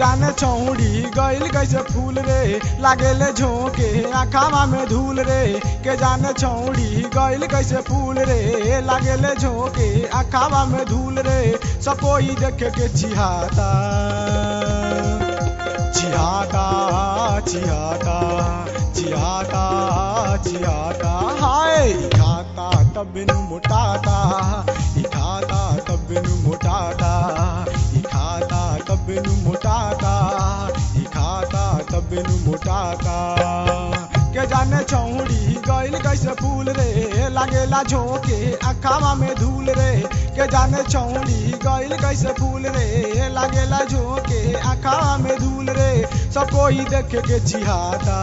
जाने छौड़ी गइल कैसे फूल रे लागेले झोंके आखावा में धूल रे के जाने छौड़ी गइल कैसे फूल रे लागेले झोंके आखावा में धूल रे सब कोई देखे के चिहाता चिहाता चिहाता चिहाता चिहाता हाय ई खाता तब बिनु मोटाता ई खाता तब बिनु मोटाता ई खाता तब बिनु मोटाता ई खाता तब बिनु मोटाता के जाने छौड़ी गइल कैसे फूल रे लागेला झोंके अखावा में धूल रे के जाने छौड़ी गइल कैसे फूल रे लागेला झोंके अखावा में धूल रे सब कोई देखे के चिहाता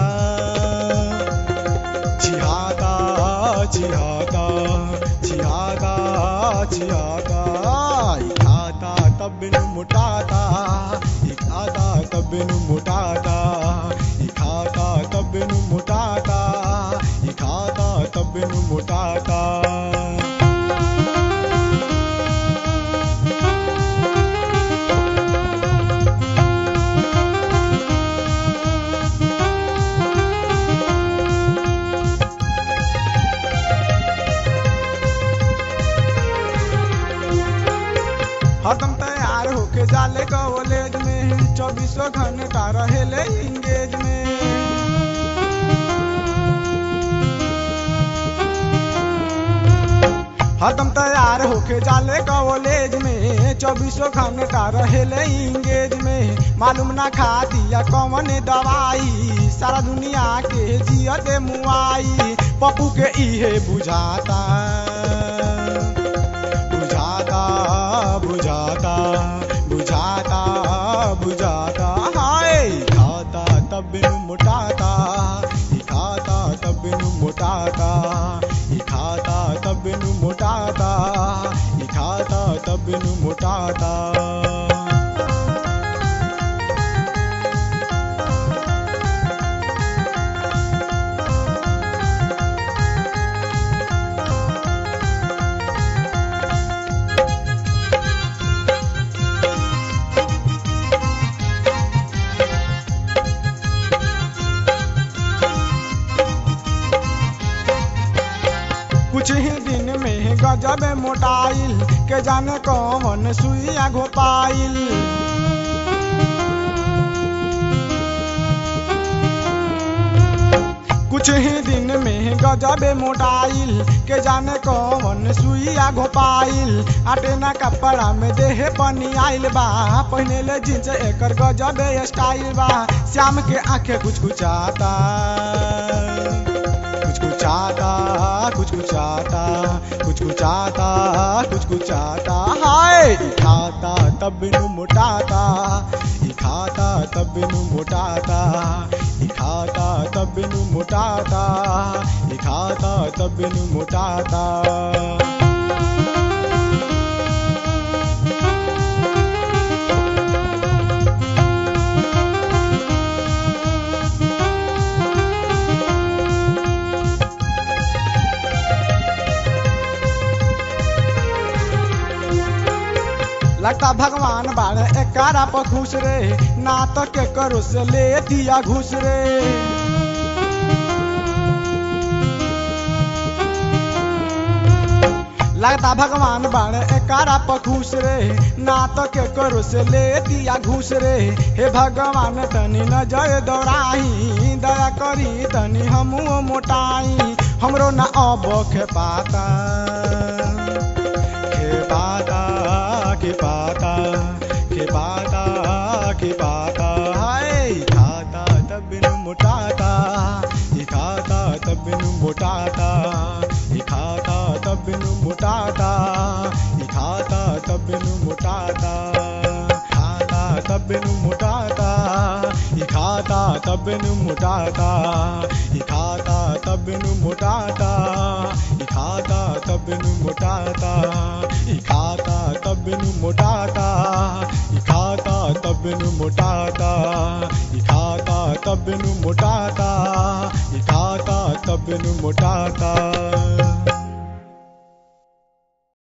चिहाता चिहाता चिहाता चिहाता ई खाता तब बिनु मोटाता ई खाता तब बिनु मोटाता ई खाता तब बिनु मोटाता ई खाता तब बिनु मोटाता हरदम तैयार होके जाले कॉलेज में चौबीसों घंटा रहेले इंगेज में हरदम तैयार होके जाले कॉलेज में चौबीसों घंटा रहेले इंगेज में मालूम ना खा दिया कौन दवाई सारा दुनिया के जियत मुआई पप्पू के इहे बुझाता बुझाता बुझाता बुझाता बुझाता हाय ई खाता तब बिनु मोटाता ई खाता तब बिनु मोटाता ई खाता तब बिनु मोटाता ई खाता तब बिनु मोटाता कुछ ही दिन में गजब मोटाइल के जाने कौन सुइया घोपाइल कुछ ही दिन में गजब मोटाइल के जाने कौन सुइया घोपाइल आटे ना कपड़ा में देह बनी आइल बा पहने ले जींस एकर गजब स्टाइल बा श्याम के आंखें कुछ कुचाता कुछ कुछ आता कुछ कुछ आता कुछ कुछ आता कुछ कुछ आता हाय ई खाता तब बिनु मोटाता ई खाता तब बिनु मोटाता ई खाता तब बिनु मोटाता ई खाता तब बिनु मोटाता लगता भगवान बाड़े एकारा पर खुश रे ना तो के करो से ले दिया घुस रे लगता भगवान बाड़े एकारा पर खुश रे ना तो के करो से ले दिया घुस रे हे भगवान तनी नजर दौड़ाई दया करी तनी हमू मोटाई हमरो ना अब खे पाता खे पाता के पाता के पाता के पाता हाय ई खाता तब बिनु मोटाता ई खाता तब बिनु मोटाता ई खाता तब बिनु मोटाता ई खाता तब बिनु मोटाता खाता तब बिनु मोटाता ई खाता तब बिनु मोटाता ई खाता तब बिनु मोटाता ई खाता तब बिनु मोटाता ई खाता तब बिनु मोटाता ई खाता तब बिनु मोटाता ई खाता तब बिनु मोटाता ई खाता तब बिनु मोटाता